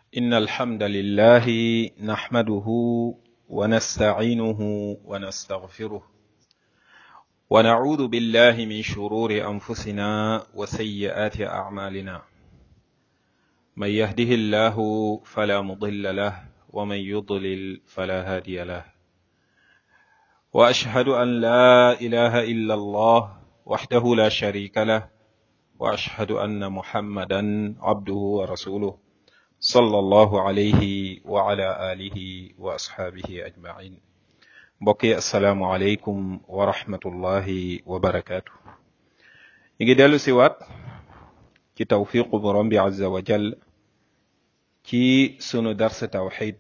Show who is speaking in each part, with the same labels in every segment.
Speaker 1: إن الحمد لله نحمده ونستعينه ونستغفره ونعوذ بالله من شرور أنفسنا وسيئات أعمالنا من يهده الله فلا مضل له ومن يضلل فلا هادي له وأشهد أن لا إله إلا الله وحده لا شريك له وأشهد أن محمدا عبده ورسوله صلى الله عليه وعلى آله وأصحابه أجمعين mbokki asalaamualeykum wa rahmatullahi wa barakaatu. ñu ngi dellu si waat ci tawfiqu borom bi azza wa jal ci sunu dars tawxid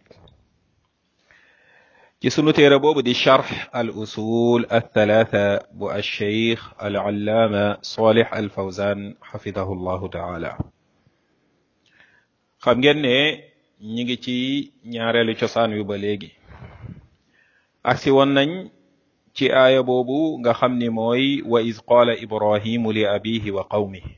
Speaker 1: ci sunu téere boobu di charx al usul althalatha bu alcheikh al allaama salih al fawzan xafidahu llahu taala xam ngeen ne ñi ngi ci ñaareelu cosaan yu ba léegi aksi woon nañ ci aaya boobu nga xam ni mooy wa iz qaala ibrahimu li abihi wa qawmihi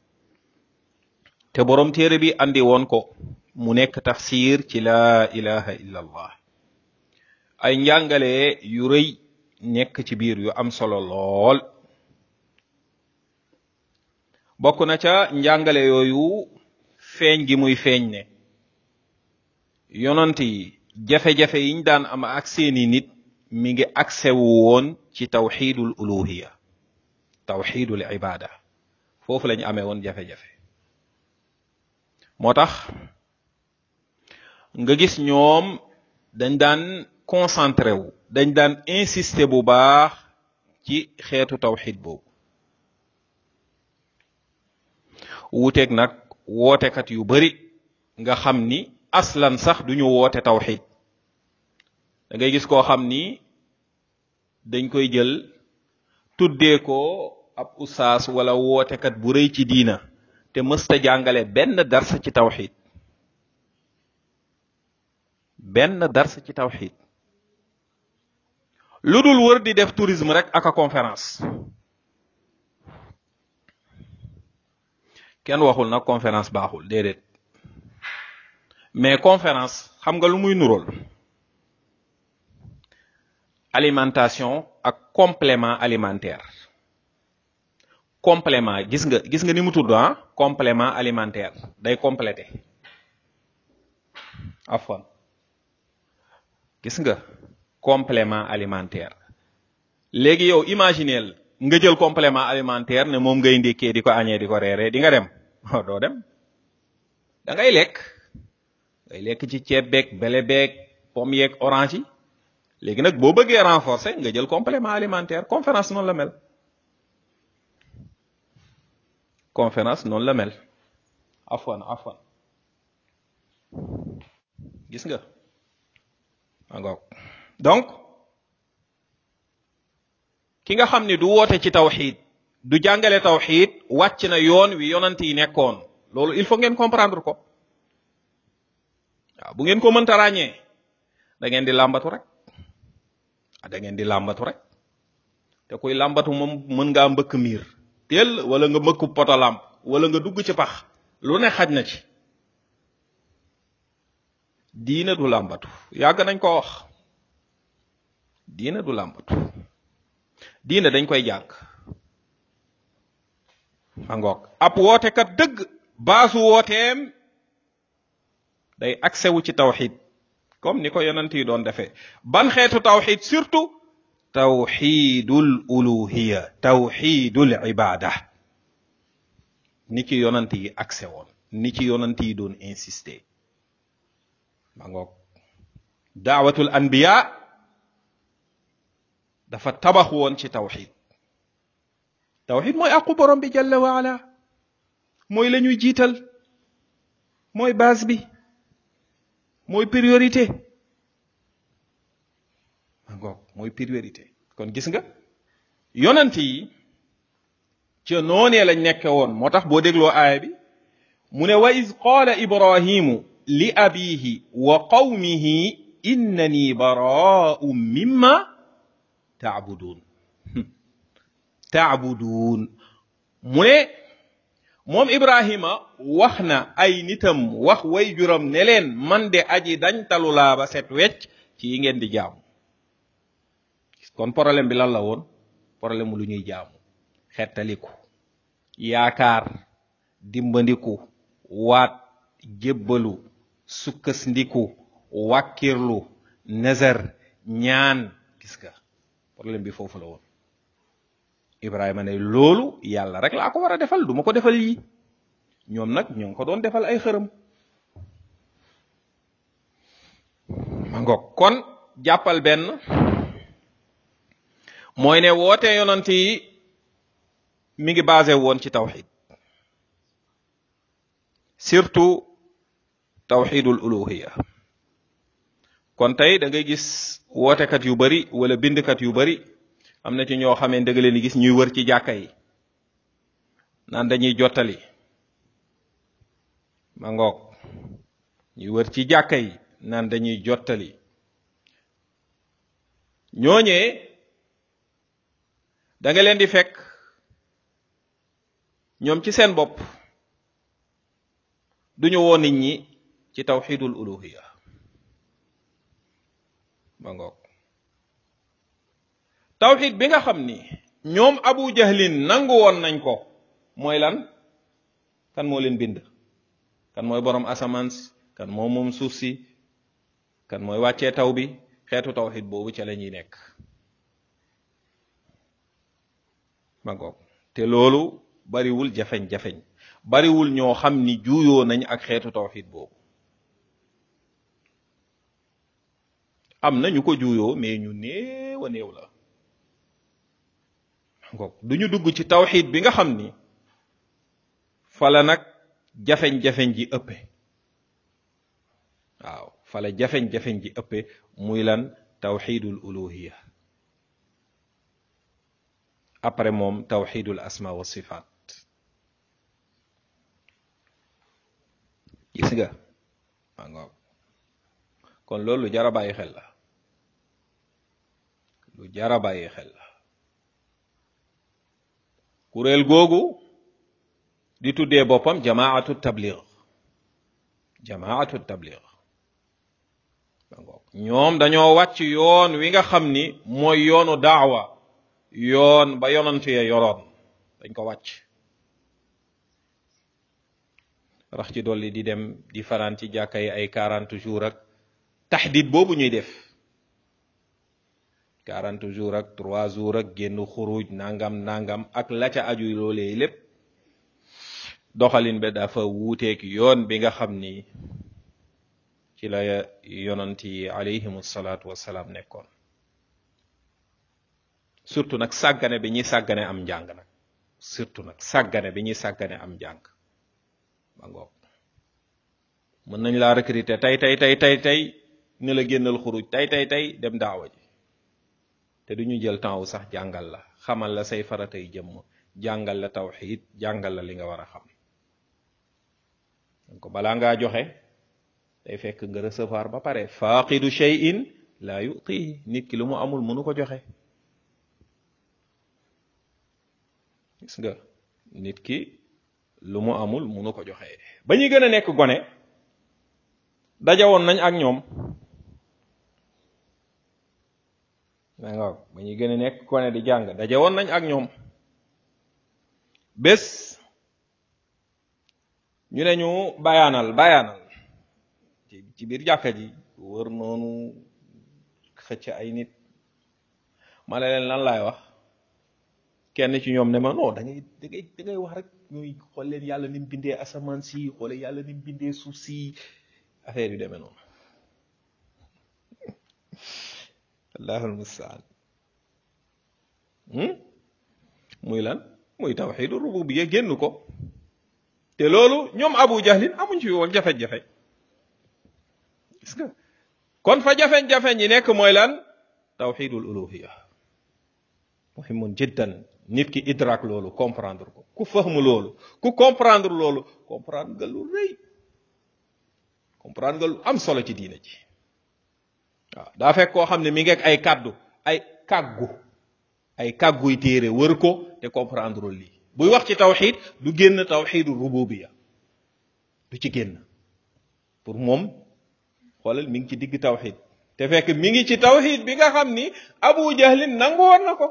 Speaker 1: te boroom téere bi andi woon ko mu nekk tafsir ci laa ilaha illa allah ay njàngale yu rëy nekk ci biir yu am solo lool bokk na ca njàngale yooyu feeñ gi muy feeñ ne yonant yi jafe-jafe yiñ daan am ak seeni nit mi ngi aksewu woon ci tawxidul uluhiya tawxidul ibada foofu lañ amee woon jafe-jafe moo tax nga gis ñoom dañ daan concentré wu dañ daan insister bu baax ci xeetu tawxid boobu wuuteeg nag wootekat yu bari nga xam ni aslan sax duñu woote tawxid da ngay gis koo xam ni dañ koy jël tuddee ko ab usaas wala wootekat bu rëy ci diina te mësta jàngale benn dars ci tawxid benn dars ci tawxid lu dul wër di def tourisme rek ak a conférence kenn waxul nag conférence baaxul déedéet mais conférence xam nga lu muy nurool alimentation ak complément alimentaire complément gis nga gis nga ni mu tudd ah complément alimentaire day complété afwan gis nga complément alimentaire léegi yow imagineel nga jël complément alimentaire ne moom ngay ndékkee di ko añee di ko reeree di nga dem oh doo dem da ngay lekk ngay lekk ci ceeb beeg bele beeg pomme yeeg orange yi léegi nag boo bëggee renforcer nga jël complément alimentaire conférence noonu la mel conférence noonu la mel afwan afwan gis nga angoog donc ki nga xam ni du woote ci tawxid du jàngale tawxid wàcc na yoon wi yonant yi nekkoon loolu il faut ngeen comprendre ko waaw bu ngeen ko mënta ràññee da ngeen di làmbatu rek da ngeen di làmbatu rek te kuy làmbatu moom mën ngaa mbëkk miir teel wala nga mbëkk poto làmp wala nga dugg ci pax lu ne xaj na ci diina du làmbatu yàgg nañ ko wax diina du làmbatu diina dañ koy jàng angoog ab wootekat dëgg baasu wooteem day accès wu ci tawxid comme ni ko yonent yi doon defee ban xeetu tawxid surtout tawxidul uluhiya tawxidul ibada ni ci yonent yi accès woon ni ci yonent yi doon insister ma ngoog daawatul anbiya dafa tabax woon ci tawxid tawxid mooy aqu borom bi jalla wa ala mooy la ñuy jiital mooy base bi mooy priorité ma ngoog mooy priorité kon gis nga yonent yi ca noonee lañ nekke woon moo tax boo dégloo aaya bi mu ne wa iz qaala ibrahimu li abihi wa qawmihi innani baraa'un mimma ta'budun ta'budun mu ne moom ibrahima wax na ay nitam wax way juram ne leen man de aji dañ talu laa ba set wecc ci yi ngeen di jaamu kon problème bi lan la woon problème mu lu ñuy jaamu xettaliku yaakaar dimbandiku waat jébbalu sukkasndiku wàkkirlu nazar ñaan gis nga problème bi foofu la woon ibrahima ne loolu yàlla rek laa ko war a defal du ma ko defal yi ñoom nag ñoo ngi ko doon defal ay xërëm ma ngoog kon jàppal benn mooy ne woote yonant yi mi ngi basé woon ci tawxid surtout tawxidul uluhiya kon tey da ngay gis wootekat yu bari wala bindkat yu bari am na ci ñoo xamee dëgg leen gis ñuy wër ci jàkka yi naan dañuy jottali ma ngoog ñuy wër ci jàkka yi naan dañuy jottali ñooñee da nga leen di fekk ñoom ci seen bopp duñu woo nit ñi ci tawxidul uluhiya ma ngoog tawxid bi nga xam ni ñoom abu jahlin nangu woon nañ ko mooy lan kan moo leen bind kan mooy borom asamaan si kan moo moom suuf si kan mooy wàccee taw bi xeetu tawxid boobu ca la ñuy nekk ma ngoog te loolu bariwul jafeñ-jafeñ bariwul ñoo xam ni juuyoo nañ ak xeetu tawxid boobu am na ñu ko juuyoo mais ñu néew a néew la ngoog du ñu dugg ci tawxid bi nga xam ni fala nag jafeñ-jafeñ ji ëppe waaw fala jafeñ-jafeñ ji ëppe muy lan tawxidul uluhiya après moom tawxidul asma wa sifaat gis nga maa ngoog kon loolu lu jara bàyyi xel la lu jara bàyyi xel la kuréel googu di tuddee boppam jamaatu tabligh jamaatu tabligh ñoom dañoo wàcc yoon wi nga xam ni mooy yoonu daawa yoon ba yonant ya yoroon dañ ko wàcc rax ci dolli di dem di fanaan ci jàkka yi ay quarante jours ak taxdid boobu ñuy def quarante jours ak trois jours ak génn xuruj nangam nangam ak la ca aju loolee lépp doxalin be dafa wuuteeg yoon bi nga xam ni ci la yonant yi alayhim salaatu wassalaam nekkoon surtout nag sàggane bi ñuy sàggane am njàng nag surtout nag sàggane bi ñuy sàggane am njàng ba ngoog mën nañ laa recruter tey tey tey tey tey ne la génnal xuruj tey tey tey dem daawa ji te du ñu jël temps wu sax jàngal la xamal la say faratay jëmm jàngal la tawxiid jàngal la li nga war a xam donc balaa ngaa joxe day fekk nga recevoir ba pare faaqidu shay'in laa yu'tihi nit ki lu mu amul mënu ko joxe gis nga nit ki lu mu amul mënu ko joxe ba ñuy gën a nekk gone dajawoon nañ ak ñoom nga ba ñuy gën a nekk gone di jàng dajawoon nañ ak ñoom bés ñu ne ñu bayaanal bayaanal ci biir jàkka ji wër noonu xëcc ay nit ma ne leen lan laay wax kenn ci ñoom ne ma non da ngay da ngay da ngay wax rek ñuy xool leen yàlla ni mu bindee asamaan si xoole yàlla ni mu bindee suuf si affaire yu demee noonu allahul mustaan muy lan muy tawxidu rububiyya génn ko te loolu ñoom abu jahlin amuñ ci woon jafe-jafe gis nga kon fa jafe-jafe ñi nekk mooy lan tawxidul uluhiya muhimun jiddan nit ki idrak loolu comprendre ko ku fahmu loolu ku comprendre loolu comprendre nga lu rëy comprendre nga lu am solo ci diina ji waaw daa fekk koo xam ne mi ngi ak ay kàddu ay kàggu ay kàgguy téere wër ko te comprendre lii buy wax ci tawxid du génn tawxidu rububiya du ci génn pour moom xoolal mi ngi ci digg tawxid te fekk mi ngi ci tawxid bi nga xam ni abu jahlin nangu woon na ko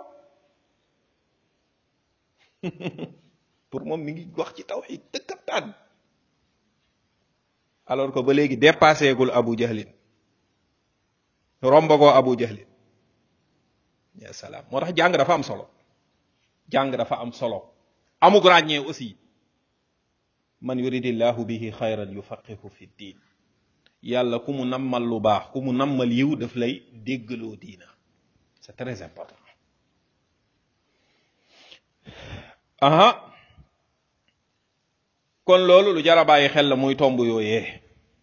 Speaker 1: pour moom mi ngi wax ci tawxid dëkkataan alors que ba léegi dépassé gul abu jahlin rombagoo abu jahlin ya salaam moo tax jàng dafa am solo jàng dafa am solo amug ràññee aussi man yuridillahu bihi xayran yufaqihu fi diin yàlla ku mu nammal lu baax ku mu nammal yiw daf lay déggaloo diina c'est très important aha kon loolu lu jara bàyyi xel la muy tomb yooyee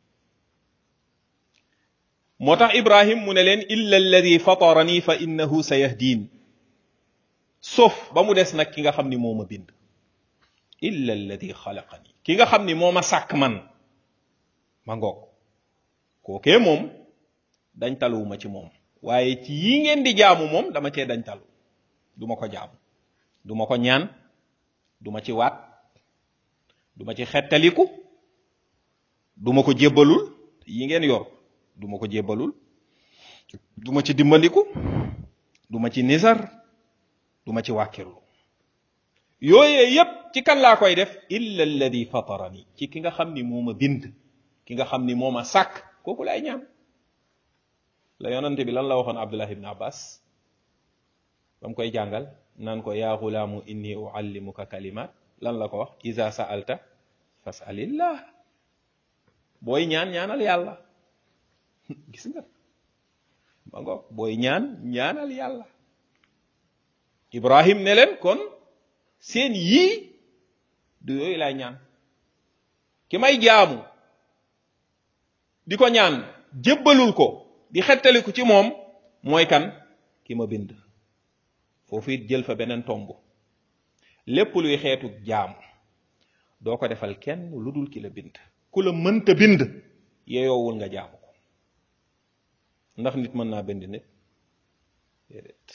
Speaker 1: moo tax ibrahim mu ne leen illa alladi fatarani fa innahu sayahdiin sauf ba mu des nag ki nga xam ni moo ma bind illa alladi xalaqani ki nga xam ni moo ma sàkk man ma ngoog kookee moom dañ taluwuma ci moom waaye ci yi ngeen di jaamu moom dama cee dañ talu du ma ko jaamu du ma ko ñaan du ma ci waat du ma ci xettaliku du ma ko jébbalul yi ngeen yor du ma ko jébbalul du ma ci dimbandiku du ma ci nisar du ma ci wàkkirlu yooyee yépp ci kan laa koy def illa alladi fatarani ci ki nga xam ni moo ma bind ki nga xam ni moo ma sàkk kooku lay ñaan la yonante bi lan la waxoon abdullah ibn abbas ba mu koy jàngal naan ko yaa xulaamu inni uallimuka kalimat lan la ko wax iza sa'alta fas'alillah booy ñaan ñaanal yàlla gis nga ma ngo booy ñaan ñaanal yàlla ibrahim ne leen kon seen yii du yooyu lay ñaan ki may jaamu di ko ñaan jébbalul ko di xettaliku ci moom mooy kan ki ma bind foofu it jël fa beneen tomb lépp luy xeetu jaamu doo ko defal kenn lu dul ki la bind ku la mënta bind yeyoowul nga jaamu ko ndax nit mën naa bind nit déedéet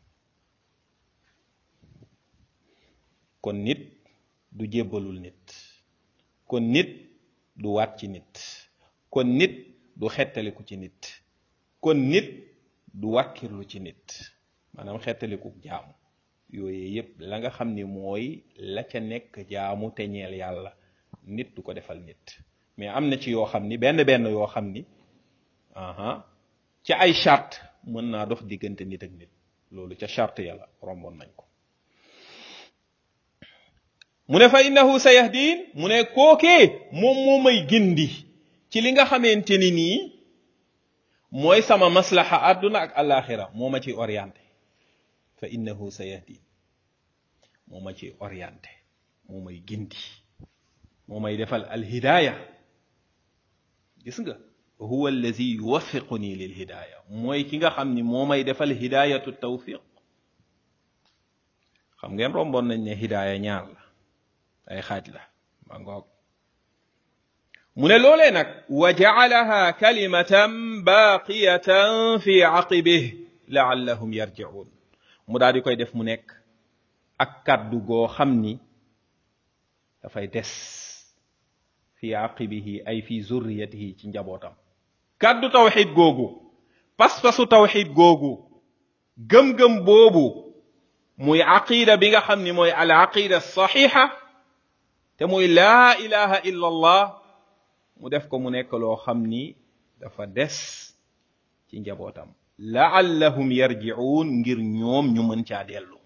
Speaker 1: kon nit du jébbalul nit kon nit du waat ci nit kon nit du xettaliku ci nit kon nit du wàkkirlu ci nit maanaam xettaliku jaamu yooyu yépp la nga xam ni mooy la ca nekk jaamu te ñeel yàlla nit du ko defal nit mais am na ci yoo xam ni benn benn yoo xam ni aha ci ay charte mën naa dox diggante nit ak nit loolu ca charte yàlla romboon nañ ko mu ne fa innahu sayahdin mu ne kookee moom moo may gindi ci li nga xamante ni nii mooy sama maslaha àdduna ak alaxira moo ma ci orienté fa innahu sayahdin moo ma ci orienté moo may gindi moo may defal alhidaaya gis nga huwa allazi yuwaffiquni lil hidaaya mooy ki nga xam ni moo may defal hidaayatu tawfiq xam ngeen romboon nañ ne hidaaya ñaar la ay xaaj la ma ngoog mu ne loolee nag wa jaalaha kalimatan baqiyatan fi aqibih laallahum yarjiun mu daal di koy def mu nekk ak kàddu goo xam ni dafay des fi aqibihi ay fi zurriyatihi ci njabootam kàddu tawxid googu pas-pasu tawxid googu gëm-gëm boobu muy aqida bi nga xam ni mooy al aqida saxiixa te muy laa ilaha illa allah mu def ko mu nekk loo xam ni dafa des ci njabootam laallahum yarji'un ngir ñoom ñu mën caa dellu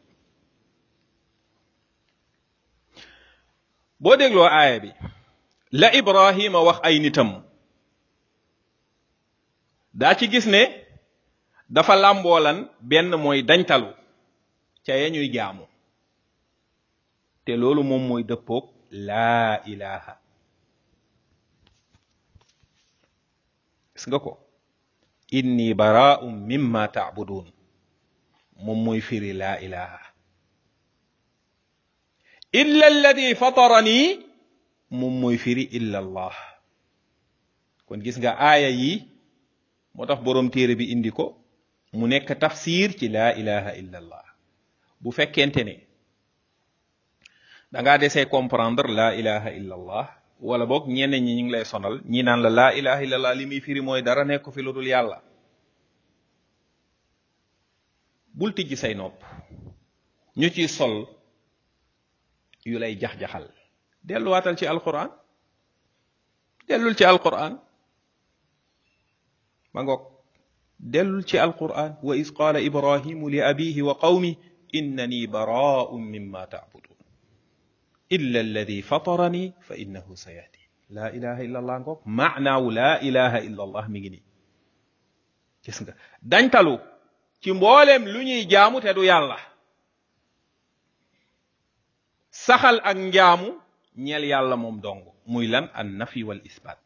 Speaker 1: boo dégloo aaya bi la ibrahima wax ay nitam daa ci gis ne dafa làmboolan benn mooy dañtalu ca ya ñuy jaamu te loolu moom mooy dëppoog laa ilaha gis nga ko inni baraa'un mimma ta'budun moom mooy firi laa ilaha illa alladi fatarani moom mooy firi illa allah kon gis nga aaya yi moo tax boroom téere bi indi ko mu nekk tafsir ci laa ilaha illa allah bu fekkente ne da ngaa desee comprendre la ilaha illa allah wala boog ñenn ñi ñu ngi lay sonal ñi naan la laa ilaha illa allah li muy firi mooy dara nekk fi lu dul yàlla bul tijji say nopp ñu ciy sol yu lay jax-jaxal delluwaatal ci alquran dellul ci alquran ma ngoog dellul ci alquran wa is qaala ibrahimu li abihi wa qawmi innani baraa'un mimma ta'budun illa alladi fatarani fa innahu sayahdi laa ilaha illa allah ngoog maanaawu laa ilaha illa allah mi ngi nii gis nga dañtalu ci mbooleem lu ñuy jaamu te du yàlla saxal ak njaamu ñeel yàlla moom dong muy lan an nafi wal isbat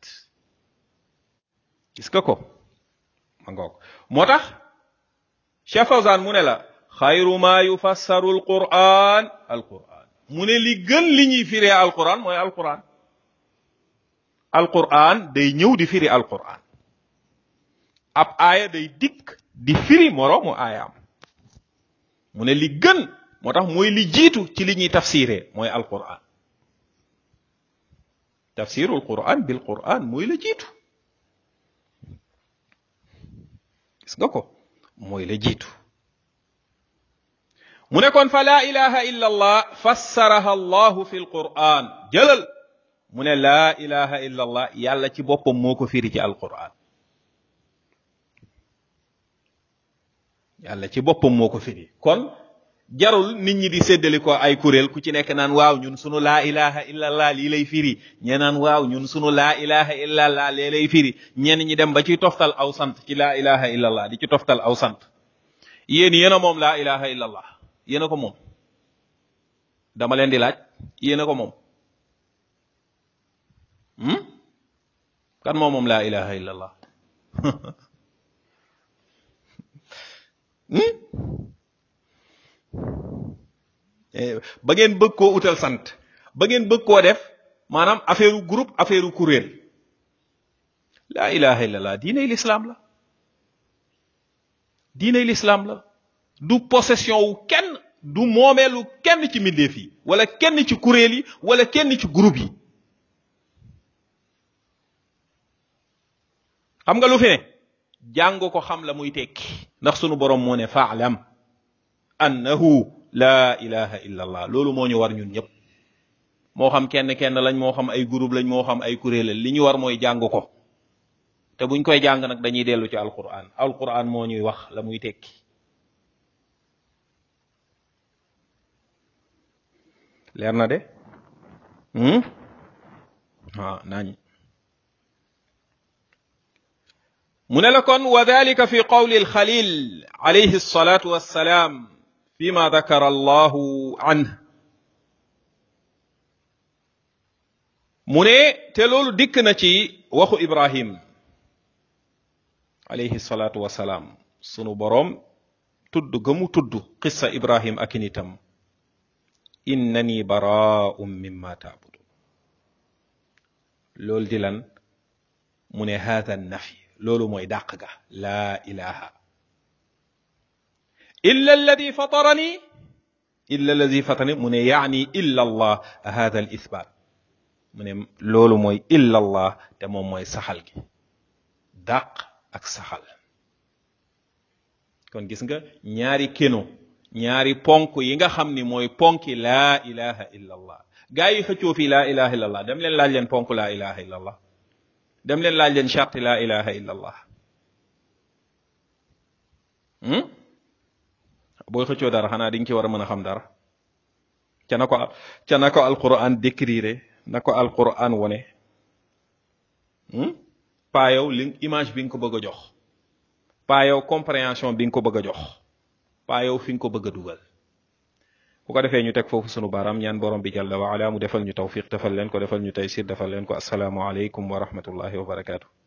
Speaker 1: gis nga ko ma ngoog moo tax Cheikh Fawzan mu ne la xayru ma yufassaru alquran alquran mu ne li gën li ñuy firee alquran mooy alquran alquran day ñëw di firi alquran ab aaya day dikk di firi moroomu aayaam mu ne li gën moo tax mooy li jiitu ci li ñuy tafsiree mooy alquran tafsirul quran bil quran mooy la jiitu gis nga ko mooy la jiitu mu ne kon fa laa ilaha illa allah fassaraha allahu fi alquran jëlal mu ne laa ilaha illa allah yàlla ci boppam moo ko firi ci alquran yàlla ci boppam moo ko firi kon jarul nit ñi di séddali ko ay kuréel ku ci nekk naan waaw ñun sunu laa ilaha illa allah lii lay firi ñe naan waaw ñun sunu laa ilaha illa allah lee lay firi ñenn ñi dem ba ci toftal aw sant ci laa ilaha illa allah di ci toftal aw sant yéen yéen a moom laa ilaha illa allah yéen a ko moom dama leen di laaj yéen a ko moom kan moo moom laa ilaha illa allah ba ngeen bëgg koo utal sant ba ngeen bëgg koo def maanaam affaire groupe affaire kuréel laa ilaha illallah diiney lislaam la diiney lislaam la du possession wu kenn du moomeelu kenn ci mbindeef yi wala kenn ci kuréel yi wala kenn ci groupe yi xam nga lu fi ne jàng ko xam la muy tekki ndax sunu borom moo ne faalam annahu laa ilaha illa allah loolu moo ñu war ñun ñëpp moo xam kenn kenn lañ moo xam ay groupe lañ moo xam ay kuréel li ñu war mooy jàng ko te buñ koy jàng nag dañuy dellu ci alquran alquran moo ñuy wax la muy tekki leer na de waaw nañ mu ne la kon wa dalika fi qawli alxalil alayhi alsalatu wassalaam fima dakara allahu anh mu ne te loolu dikk na ci waxu ibrahim alayhi salatu wassalaam sunu boroom tudd ga mu tudd qissa ibrahim ak nitam innani baraa'un mimma taabudun loolu di lan mu ne haadha nafi loolu mooy dàq ga laa ilaha illa alladi fatarani illa alladi fatarani mu ne yaani illa allah hada al ithbat mu ne loolu mooy illa allah te moom mooy saxal gi dàq ak saxal kon gis nga ñaari keno ñaari ponk yi nga xam ni mooy ponki laa ilaha illa allah gaa yi xëccoo fii laa ilaha illa allah dem leen laaj leen ponk laa ilaha illa allah dem leen laaj leen charte laa ilaha illa allah booy xëccoo dara xanaa di nga ci war a mën a xam dara ca na ko ca na ko alquran décrire na ko alquran wone paa yow li image bi nga ko bëgg a jox paa yow compréhension bi nga ko bëgg a jox paa yow fi nga ko bëgg a dugal bu ko defee ñu teg foofu sunu baaraam ñaan borom bi jalla wa ala mu defal ñu tawfiq defal leen ko defal ñu taysir defal leen ko asalaamu aleykum wa rahmatullahi wa barakaatu